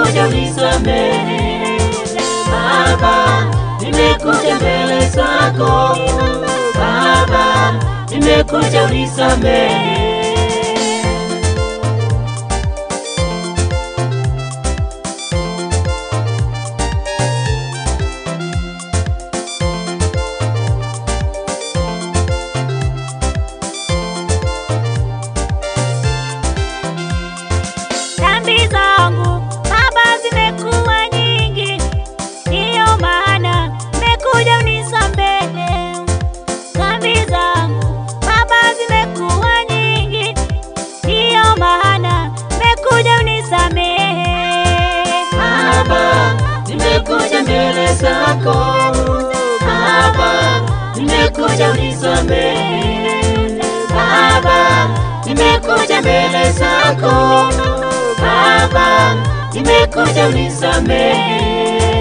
nimekuja unisamehe Baba, nimekuja mbele zako Baba, nimekuja unisamehe Dhambi zangu Baba zimekuwa nyingi, ndiyo maana nimekuja unisamehe. Dhambi zangu Baba zimekuwa nyingi, ndiyo maana nimekuja unisamehe. Baba, nimekuja mbele zako Baba, nimekuja unisamehe Baba, nimekuja mbele zako Baba, nimekuja unisamehe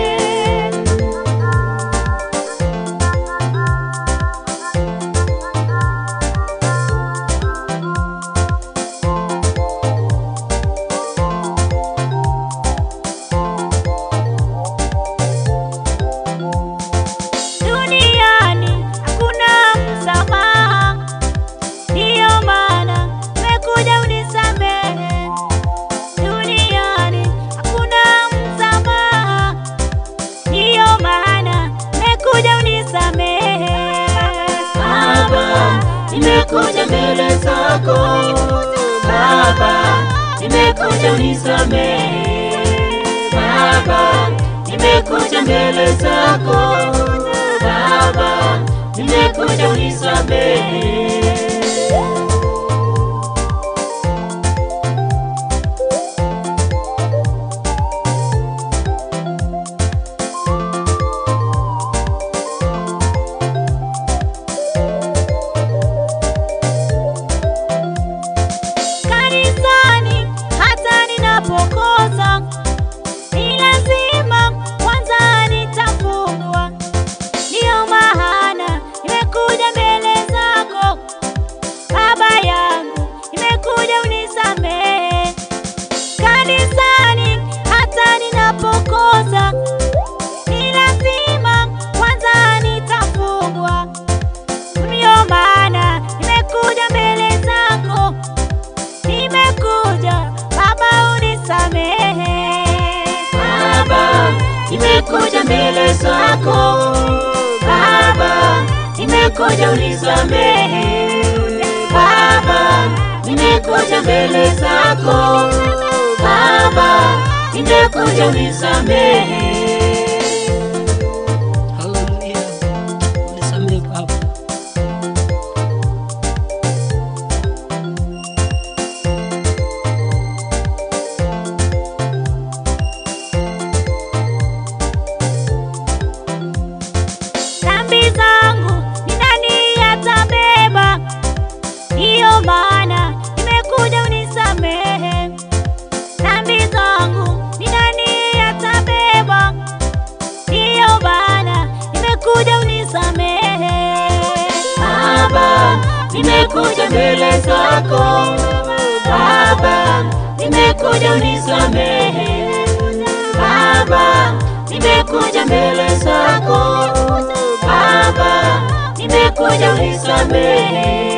Duniani hakuna msamaha, ndiyo maana nimekuja unisamehe. Duniani hakuna msamaha, ndiyo maana nimekuja unisamehe. Baba, nimekuja mbele zako Baba, nimekuja unisamehe Baba, nimekuja mbele zako Baba, nimekuja unisamehe Kanisani hata ninapokosa, ni lazima kwanza nitafungwa. Ndiyo maana nimekuja mbele zako Baba yangu, nimekuja unisamehe. Kanisani hata ninapokosa, ni lazima kwanza nitafungwa. Ndiyo maana nimekuja mbele zako nimekuja Baba unisamehe. Baba, nimekuja mbele zako Baba, nimekuja unisamehe Baba, nimekuja mbele zako Baba, nimekuja unisamehe Haleluya. Unisamehe Baba. Dhambi zangu ni nani atabeba? Ndiyo maana nimekuja unisamehe. Dhambi zangu ni nani atabeba? Ndiyo maana nimekuja unisamehe. Baba, nimekuja mbele zako Baba, nimekuja unisamehe Baba, nimekuja mbele zako Baba, nimekuja unisamehe